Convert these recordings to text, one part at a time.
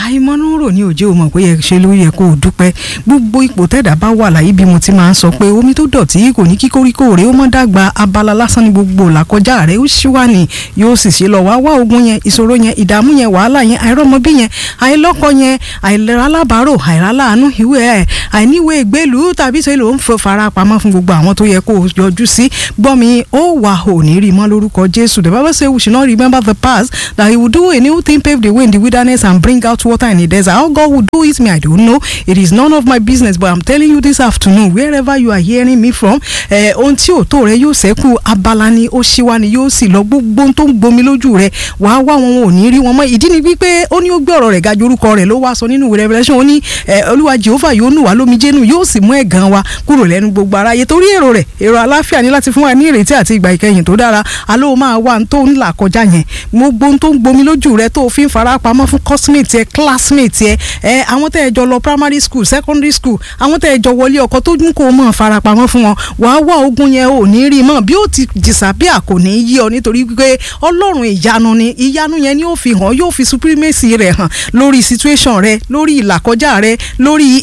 àìmọ́núrò ní òjò mọ̀ pé yẹ ṣe ló yẹ kó o dúpẹ́ gbogbo ipò tẹ́dà bá wà láyé bí mo ti máa ń sọ pé omi tó dọ̀tí kò ní kí koríko rẹ̀ ó mọ́ dàgbà abala lásán ní gbogbo làkọjá rẹ̀ ó ṣí wà ní yóò sì ṣe lọ wá wá ogun yẹn ìṣòro yẹn ìdààmú yẹn wàhálà yẹn àìrọ́mọbí yẹn àìlọ́kọ yẹn àìlera alábàárò àìráláàánú ìwé ẹ̀ àìníwèé ìgbélú tàbí ṣe ló ń fọ fara pamọ́ fún gbogbo àwọn tó yẹ kó o yọjú sí gbọ́ mi ó wà ò ní rí mọ́ lórúkọ Jésù the Bible say we should not remember the past that he will do a new thing pave the way in the wilderness and bring out water in the desert how God will do it me I don't know it is none of my business but I'm telling you this afternoon wherever you are hearing me from ohun tí òótọ́ rẹ yóò ṣẹ́kù abala ni ó ṣíwá ni yóò sì lọ gbogbo tó ń gbomi lójú rẹ wàá wá wọn ò ní rí wọn mọ́ ìdí ni wípé ó ní ó gbé ọ̀rọ̀ rẹ̀ ga ju orúkọ rẹ̀ ló wá sọ nínú Revelation ó ní olúwa Jehovah yóò nù wá lómi jẹ́nu yóò sì mú ẹ̀gàn wa kúrò lẹ́nu gbogbo aráyé torí èrò rẹ̀ èrò àláfíà ní láti fún wa ní ìrètí àti ìgbà ìkẹyìn tó dára aló máa wà tó ń là kọjá yẹn gbogbo tó ń gbomi lójú rẹ tó fi ń fara pamọ́ fún cosmate ẹ classmate ẹ ẹ àwọn tẹ́ ẹ jọ lọ primary school secondary school àwọn tẹ́ ẹ jọ wọlé ọkọ tó dún kó mọ̀ fara pamọ́ fún wọn wàá wá ogun yẹn ò ní rí mọ́ bí ó ti disappear kò ní yí ọ nítorí pé ọlọ́run ìyanu ni ìyanu yẹn ni ó fi hàn yóò fi supremacy rẹ̀ hàn lórí situation rẹ lórí ìlàkọjá rẹ lórí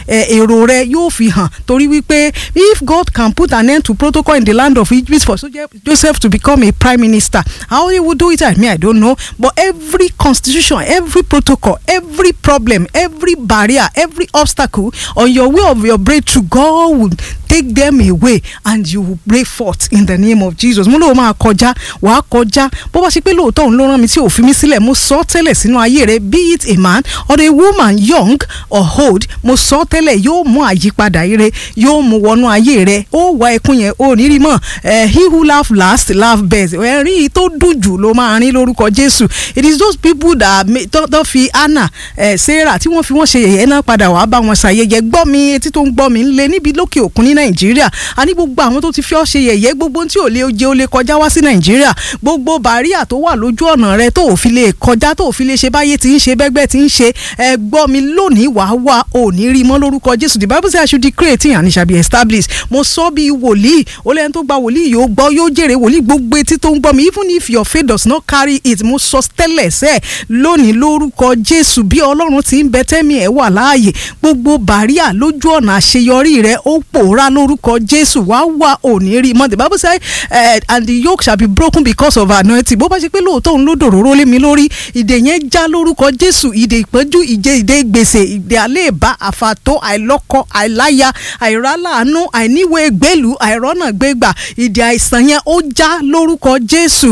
èrò rẹ yóò fi hàn torí wípé if God can put an end to protocol in the land of Egypt for Joseph to become a prime minister how he would do it I mean I don't know but every constitution every protocol every problem every barrier every obstacle on your way of your breakthrough God will take them away and you will break forth in the name of Jesus mo lóò máa kọjá wàá kọjá bó bá ṣe pé lóòótọ́ òun ló rán mi tí ò fi mí sílẹ̀ mo sọ tẹ́lẹ̀ sínú ayé rẹ be it a man or a woman young or old mo sọ tẹ́lẹ̀ yóò mú àyípadà ire yóò mú wọnú ayé rẹ ó wá ẹkún yẹn ó ní rí mọ́ he who laugh last laugh best ẹ̀rín tó dùn jù ló máa rín lórúkọ Jésù it is those people that tó fi Anna Sarah tí wọ́n fi wọ́n ṣe yẹ̀yẹ́ náà padà wàá bá wọn ṣàyẹyẹ gbọ́ mi etí tó ń gbọ́ mi ń lé níbi lókè òkun ní nàìjíríà a ní gbogbo àwọn tó ti fi ọ́ ṣe yẹ̀yẹ́ gbogbo tí ò lè jẹ́ ó lè kọjá wá sí nàìjíríà gbogbo bàríà tó wà lójú ọ̀nà rẹ tó ò fi lè kọjá tó ò fi lè ṣe báyé tí ń ṣe bẹ́gbẹ́ tí ń ṣe ẹ gbọ́ mi lónìí wàá wá ò ní rí mọ́ lórúkọ jésù the bible say I should decree a thing and it shall be established mo sọ bí wòlíì ó lẹ́yìn tó gba wòlíì yóò gbọ́ yóò jèrè wòlíì gbogbo etí tó ń gbọ́ mi even if your faith does not carry it mo sọ tẹ́lẹ̀ sẹ́ lónìí lórúkọ jésù bí ọlọ́run ti ń bẹ tẹ́mi ẹ̀ wà láàyè gbogbo bàríà lójú ọ̀nà àṣeyọrí rẹ ó pòórá lórúkọ jésù wá wá òní rí mọ́ the bible say uh, and the yoke shall be broken because of anointing bó bá ṣe pé lóòótọ́ òun ló dòróró lé mi lórí ìdè yẹn já lórúkọ jésù ìdè ìpọ́njú ìdè ìdè gbèsè ìdè àléèbá àfàtó àìlọ́kọ àìláya àìráláàánú àìníwèé gbèlú àìrọ́nà gbégbà ìdè àìsàn yẹn ó já lórúkọ jésù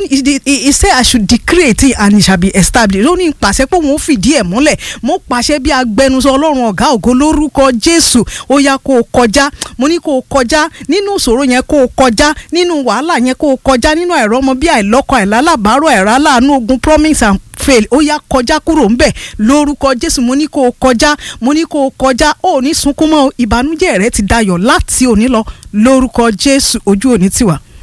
he say I should decree it and it shall be established ó ní pàṣẹ pé òun ó fìdí ẹ̀ múlẹ̀ mo pàṣẹ bí agbẹnusọ ọlọ́run ọ̀gá ògo lórúkọ jésù ó yá kó o kọjá mo ní kó o kọjá nínú ìṣòro yẹn kó o kọjá nínú wàhálà yẹn kó o kọjá nínú àìrọ́mọ bí àìlọ́kọ àìlálàbárò àìráláàánú ogun promise and fail ó yá kọjá kúrò ńbẹ̀ lórúkọ jésù mo ní kó o kọjá mo ní kó o kọjá ó ní sunkún mọ́ ìbànújẹ́ rẹ ti dayọ̀ láti òní lọ lórúkọ jésù ojú òní tiwa.